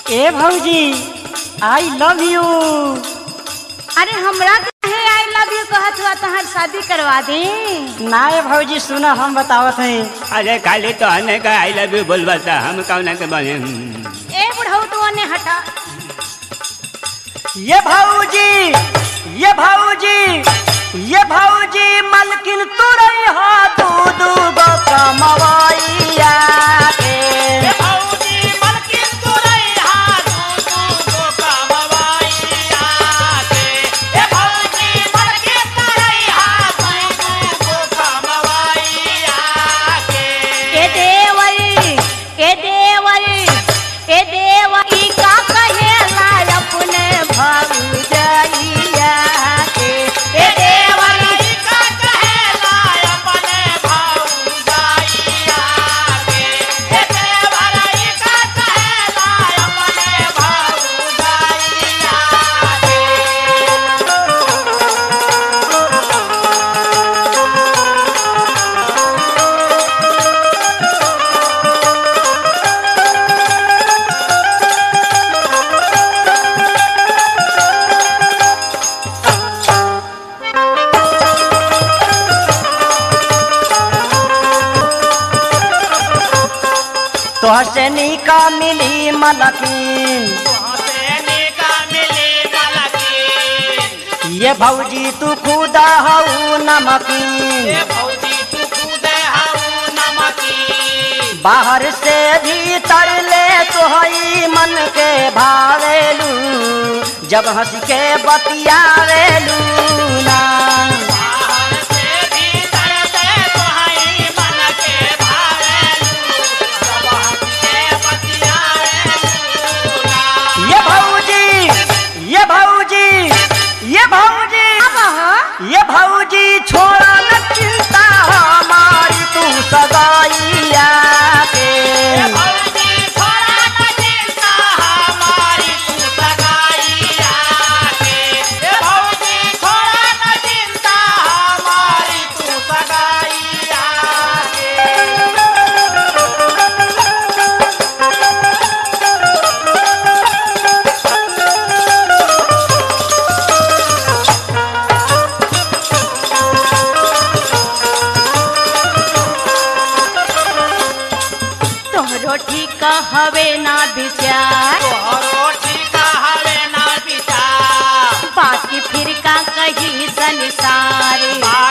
ए भौजी I love you अरे हमरा कहे आई लव यू कहत हुआ तहार शादी करवा दे ना ए भौजी सुना हम बतावत हैं अरे खाली तो हने का आई लव यू बोलबा था हम कौन के बने ए बुढ़ऊ तू ने हटा ये भौजी ये भौजी ये भौजी मलकिन तुरई हो दू दू गो कमवैया के ए देवर ए देवर ए देवर ई का कहेला अपने भौजैया के ए देवर तोहर से निका मिली मलकिन ये भौजी तू खुदा हऊ नमकीन बाहर से भीतर ले तोहई मन के भावेलू जब हंस के बतियावेलू ना ये भौजी ये भौजी ये भौजी ये भौजी छोड़ा न चिंता हमारी तू सगाइया के तोहरो ठीक हवे ना विचार बाकी फिर का कही संसार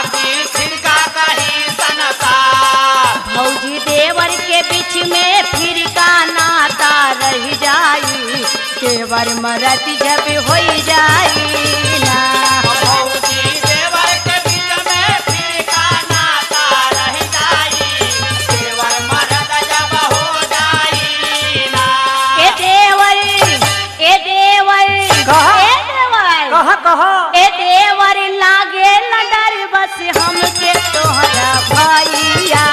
भौजी देवर के बीच में फिर का नाता रह जाई देवर मरद जब हो जाई ना ए देवर ए देवर कहा? ए देवर कह कह ए देवर लागे न डर बस हमके तोहरा भैया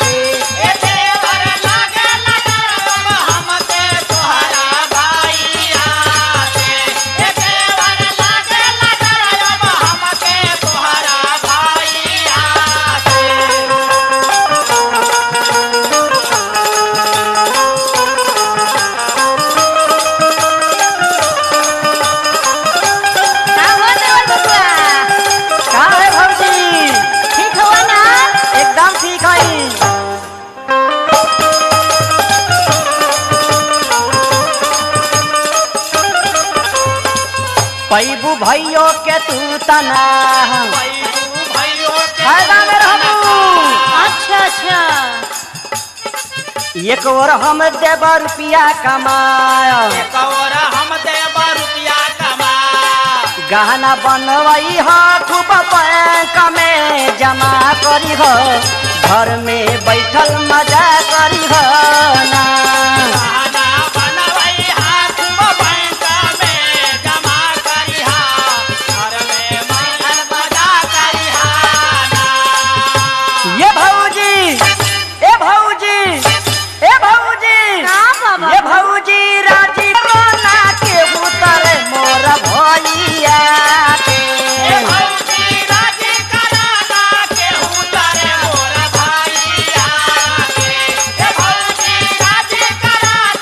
का हो देवर बबुआ का है भौजी ठीक हो ना एकदम ठीक है पैबू भैयो के तू तना फायदा में रहबू अच्छा अच्छा एक और हम देब रुपया कमाया गहना बनवई हो खूब बैंक में जमा करी हो घर में बैठल मजा करी हो ना ये भौजी ए भौजी ए भौजी का बाबा ये भौजी राजी कोना के उतर मोर भैया के भौजी राजी करा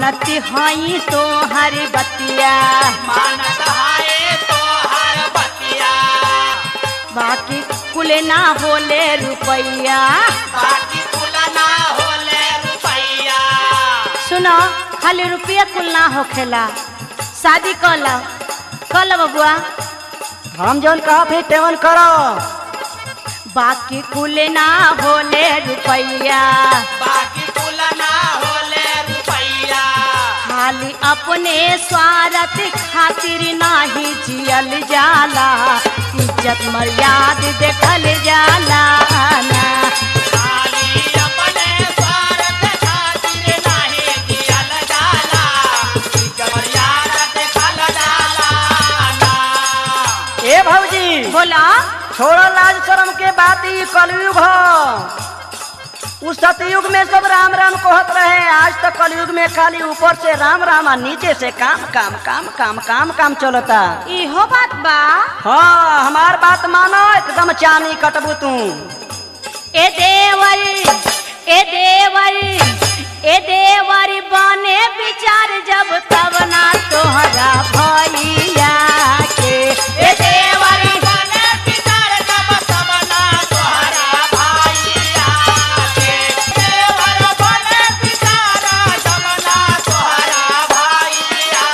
मानती हई तो हर बतिया मानत हाय तो हर बतिया बाकी कुल ना होले रुपैया बाकी तुलना होले रुपैया सुनो खाली रुपया कुल ना होखेला शादी कल कल बबुआ हम जौन कहत है तेवन करो बाकी कुल ना होले रुपैया बाकी तुलना होले रुपैया खाली अपने स्वार्थ खातिर नाही जियल जाला इज्जत मर्याद देखल जाला ना खाली अपने स्वार्थ खातिर नाही जियल जाला जमरियाद देखल जाला ना ए भौजी बोला छोड़ो लाज शर्म के बात ई कलयुग हो उस सतयुग में सब राम राम कहत रहे आज तो कलयुग में खाली ऊपर से राम राम और नीचे से काम काम काम काम काम काम चलता इहो बात बा हाँ हमार बात मानो एकदम चानी कटबू तू ए देवर ए देवर ए देवर बने विचार जब तब ना तोहरा भैया के ए देवर बने पितर जब तब ना तोहरा भाइया के देवर बने पितर जब ना तोहरा भाइया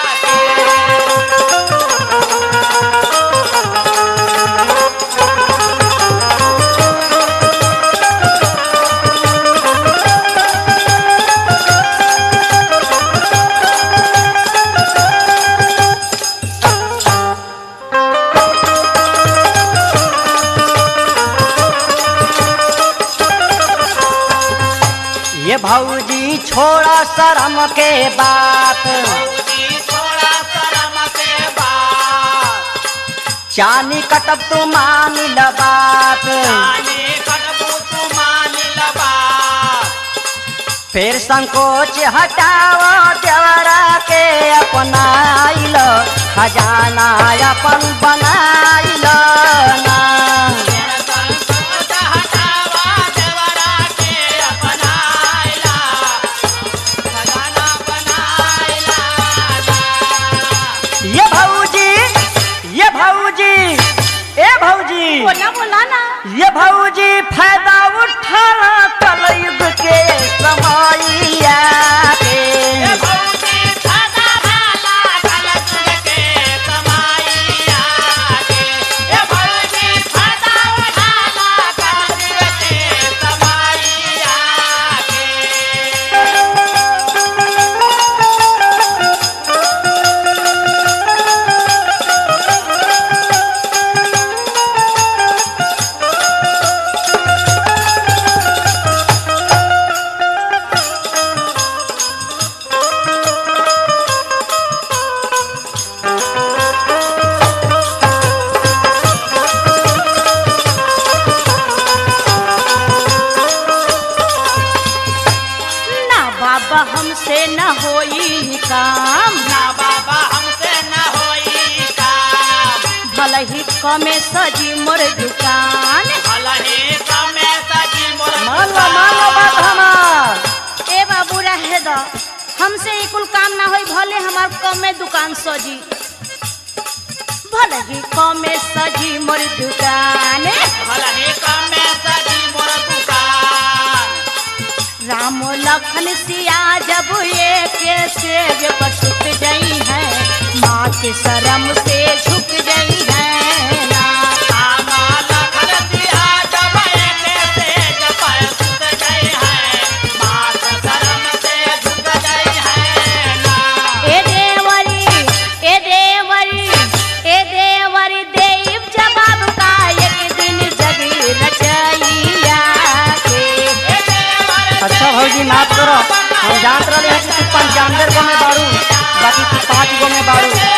के ये भौजी छोड़ा शर्म के बात भौजी थोड़ा शर्म के बात चानी कटब तू मान ल बात जाने कटबू तू मान बात फिर संकोच हटाओ देवरा के अपनाइल खजाना अपन बनाइल ना संकोच हटावा देवरा के अपनाइला खजाना बनाइला ये भौजी ये भौजी ए भौजी बोला बोला ना ये भौजी फायदा उठाना कलयुग के समैया के ए भौजी सदा भाला कलयुग के कमाइया के ए भौजी सदा भाला कलयुग के कमाइया के ना बाबा हमसे न होई काम ना बाबा हमसे न होई काम भले ही कमे सजी मोर दुकान भलही कमे सजी मोर मान लो मान लो बात हमार ए बाबू रहे दो हमसे ई कुल काम ना होई भले हमार कमे दुकान सजी भले ही कमे सजी मोर दुकान भलही कमे सजी मोर दुकान राम लखन सिया जब एक सेज पर सुत गई है माँ के शर्म से झुक गई है ना आमा लखन दिया जब एके से जब सुत गई है मात शर्म से झुक गई है ना ए देवरी ए देवरी ए देवरी देव जवाब का एक दिन जगी रचैया के ए देवर अच्छा भौजी माफ करो हम जानत रहे हैं कि तू पंचानवे गो में बारू बाकी तू पाँच गो में बारू